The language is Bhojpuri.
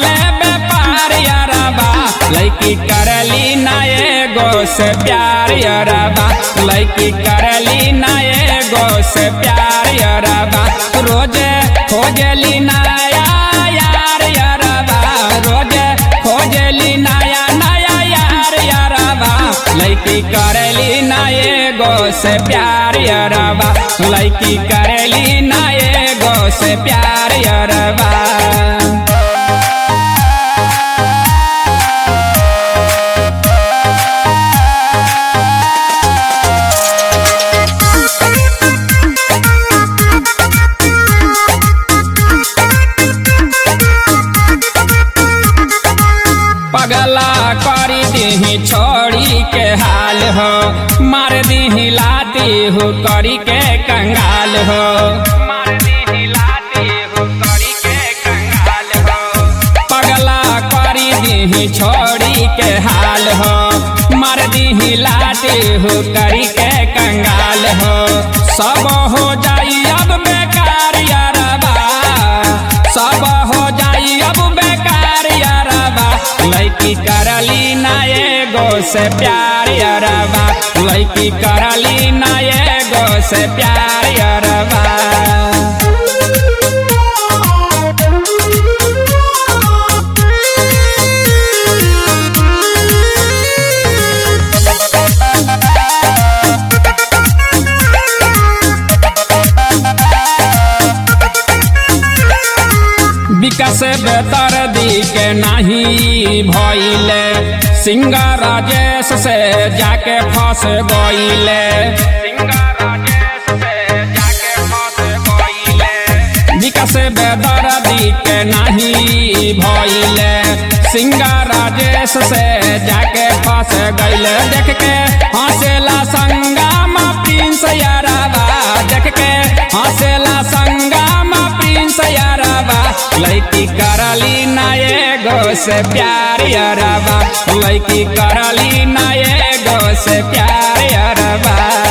ले व्यापार यारबा लड़की करली ना एगो से प्यार यारबा लड़की करली ना एगो से प्यार यारबा रोजे खोजली नया यार यारबा रोजे खोजली नया नया यार यारबा लड़की करली ना एगो से प्यार यारबा लड़की करली ना एगो से प्यार यारबा पगला करी दीही छोड़ी के हाल हो मार दीही लाती हो करी के कंगाल हो मार दीही लाती हो करी के कंगाल हो पगला करी दीही छोड़ी के हाल हो मार दीही लाती हो करी के कंगाल हो सब हो जाई अब बेकार यारबा सब हो जाई अब बेकार यारबा लड़की करली ना एगो से प्यार यारबा लड़की करली ना एगो से प्यार यारबा विकास बेतर दी के नहीं भइले सिंगर राजेश से जाके फंस गइले विकास बेदर दी के नहीं भइले सिंगर राजेश से जाके फंस गइले देख के हंसेला संगम प्रिंस यारबा देख के हंसेला संगम प्रिंस यारबा लड़की करली ना एगो से प्यार यारबा लड़की करली ना एगो से प्यार यारबा